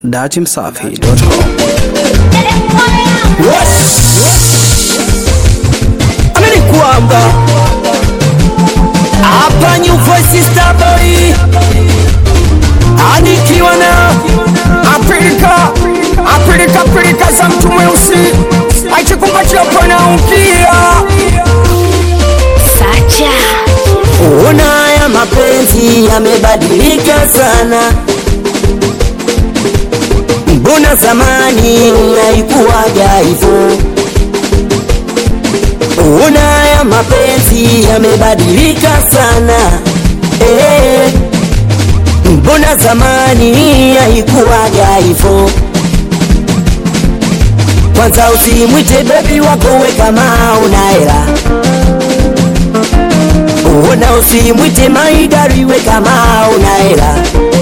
datimsafi.com. Amini kwamba hapa New Voice Star Boy anikiwa na apilika apilika pilika za mtu mweusi akikumbatia pana ukia Sacha Ona haya mapenzi yamebadilika sana, mbona zamani haikuwaga hivyo? Ona haya mapenzi yamebadilika sana eh, mbona zamani haikuwaga hivyo? Kwanza usimwite bebi wako we kama una hela Ona usimwite maidari we kama una hela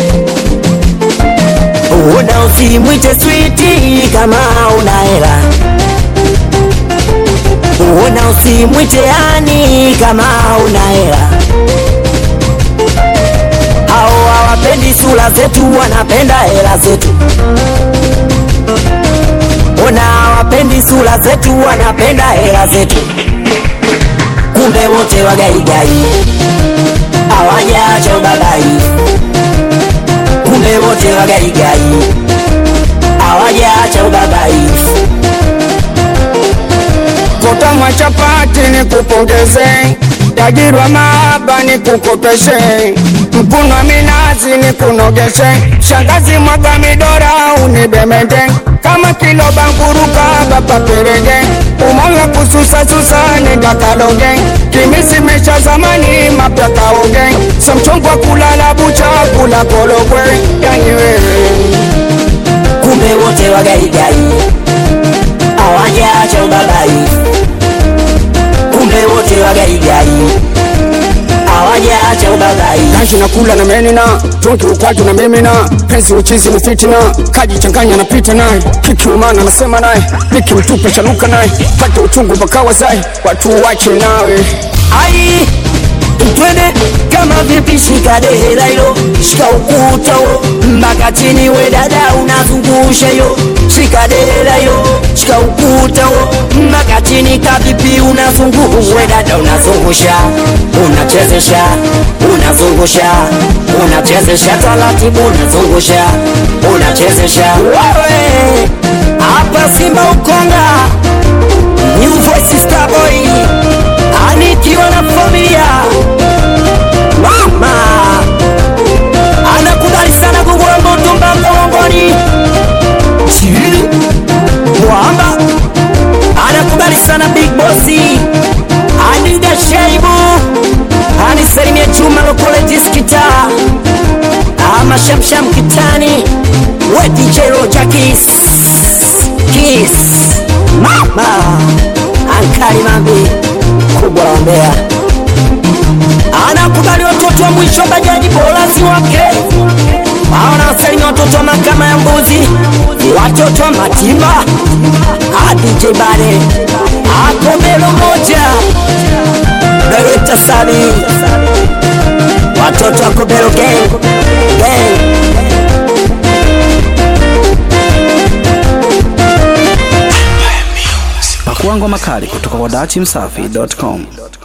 Ona usimwite switi kama una hela Ona usimwite ani kama una hela Hao hawapendi sura zetu, wanapenda hela zetu. Ona hawapendi sura zetu, wanapenda hela zetu kumbe wote wagaigai hawajaacha ubabai, kumbe wote wagaigai hawajaacha ubabai. Kutamwa chapati ni kupongeze, tajirwa mahaba ni kukopeshe, mkunwa minazi ni kunogeshe, shangazi mwaga midora unibemende, kama kilo banguruka bapa perege, umanga kususa susa ni dakaloge, kimisi mesha zamani mapya kaoge, samchongwa kulala bucha kula kologwe, yani wewe kumbe wote wagaigai hawajaacha ubabai, kumbe wote wagaigai hawajaacha ubabai. Kaji na kula na menina Tunki ukwaju na mimina Penzi uchizi ni fitina Kaji changanya na pita naye Kiki umana nasema naye Niki mtupe chanuka naye Pate uchungu bakawa zai Watu wache nawe ai twende kama vipi, shika dera hilo, shika ukuta huo mpaka chini, we dada unazungusha hiyo, shika dera hiyo, shika ukuta huo mpaka chini, kavipi unazungusha, we dada unazungusha, unachezesha, unazungusha, unachezesha taratibu, unazungusha, unachezesha, wewe hapa Simba Ukonga, New Voice Star Boy anikiwa na familia mama anakubali sana kugula moto mpaka mlangoni chini mwamba anakubali sana big bossi anida shaibu anisalimia chuma lokole diskita ama shamsham kitani we DJ Roja Kiss Kiss mama ankali mambi kubwa la Mbeya anakubali watoto wa mwisho bajaji bolazi wake anawasalimia watoto wa makama ya mbuzi watoto wa matimba adj bale akombelo moja Bereta Sali watoto wa Kobelo gang gang Pakua ngoma kali kutoka kwa datimsafi.com.